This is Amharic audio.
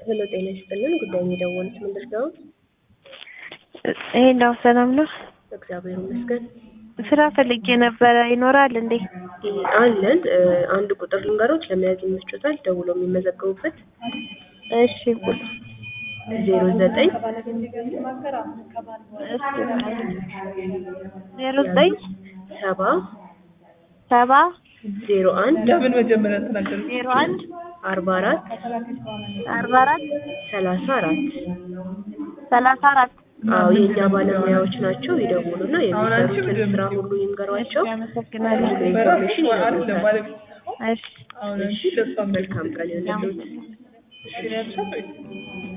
ሄሎ ጤና ይስጥልን። ጉዳይ የደወሉት ምንድን ነው? ሄሎ ሰላም ነው? እግዚአብሔር ይመስገን ስራ ፈልጌ ነበረ። ይኖራል እንዴ? አለን። እ፣ አንድ ቁጥር ልንገሮች ለመያዝ ይመቾታል። ደውለው የሚመዘገቡበት እሺ ቁጥር ዜሮ ዘጠኝ ዜሮ ዘጠኝ ሰባ ሰባ ዜሮ አንድ ለምን መጀመሪያ ተናገሩ? ዜሮ አንድ አርባ አራት አርባ አራት ሰላሳ አራት ሰላሳ አራት አዎ የእኛ ባለሙያዎች ናቸው። ይደውሉና የሚሰሩትን ስራ ሁሉ ይንገሯቸው። አመሰግናለሁ። ሙሉ ኢንፎርሜሽን አይደለም ይነግሩታል። ማለት እሺ አሁን እሺ ለሷ መልካም ቀን ይሁንልዎት። መልካም